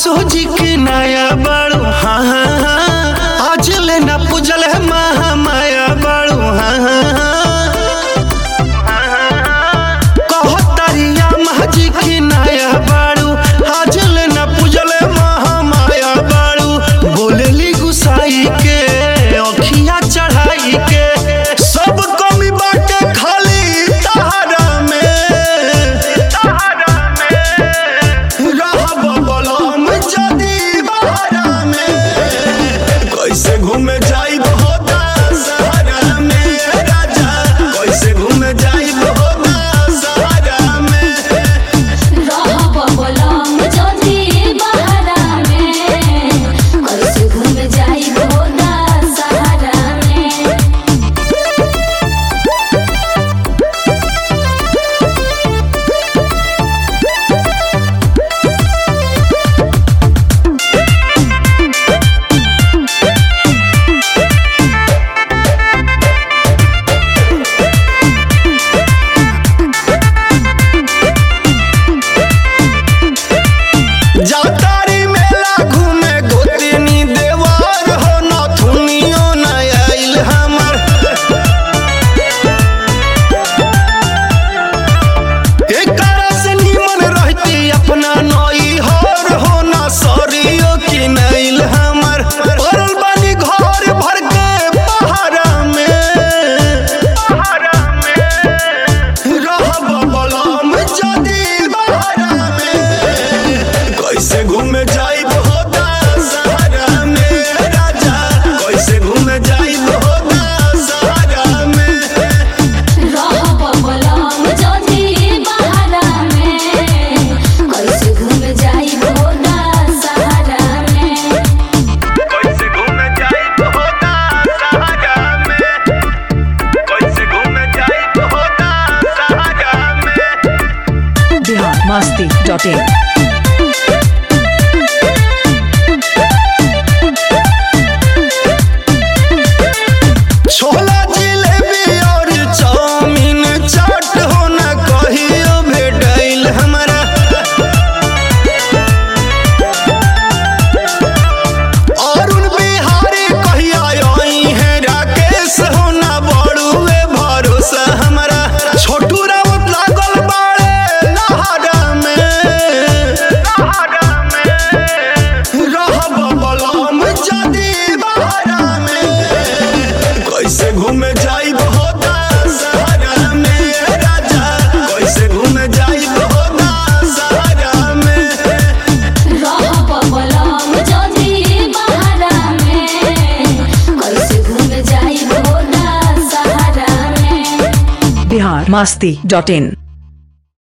सोजी के नया बड़ू हाँ हाँ हाँ आज ले ना पूजल है महा माया बड़ू हाँ हाँ हाँ कहो तरिया महजी के नया बड़ू आज ले ना पूजल है महा माया बड़ू बोलेली गुसाई के अखिया चढ़ाई के सब कमी बाटे खाली तहरा में तहरा में रहब बलम जदी बहरा में कैसे घूमे जाई होता सहारा में राजा कैसे घूमे जाई होता सहारा में रहब बोलम जदी बहरा में कैसे घूम जाइब होदा सहारा में जातारी मेला घूमे गोतनी देवार हो नथुनियो न आइल हमर एकरा से निमन रहती अपना नई हर हो न सरियो की नइल हमर पड़ल बानी घर भर के पहाड़ा में पहाड़ा में रहब बलम जदी बहरा में कैसे घूमे जाइब होता सहारा में राजा कैसे घूमे जाइब होता सहारा में रहब बोलम जदी बहरा में कैसे घूम जाइब होदा सहारा में कैसे घूमे जाइब होता सहारा में कैसे घूमे जाइब होता सहारा में बिहार मस्ती डॉट इन छोला जिलेबी और चाउमीन चाट हो न कहियो भेटैल हमरा अरुण बिहारी कहिया आई है राकेश हो न बड़ुए भरोसा हमरा छोटू राउत लागल बाड़े नहरा में नहरा में रहब बलम जदी बहरा में कैसे घूमे जाइब होता सहारा में राजा कैसे घूमे जाइब होता सहारा में रहब बोलम जदी बहरा में कैसे घूम जाइब होदा सहारा में बिहार मस्ती डॉट इन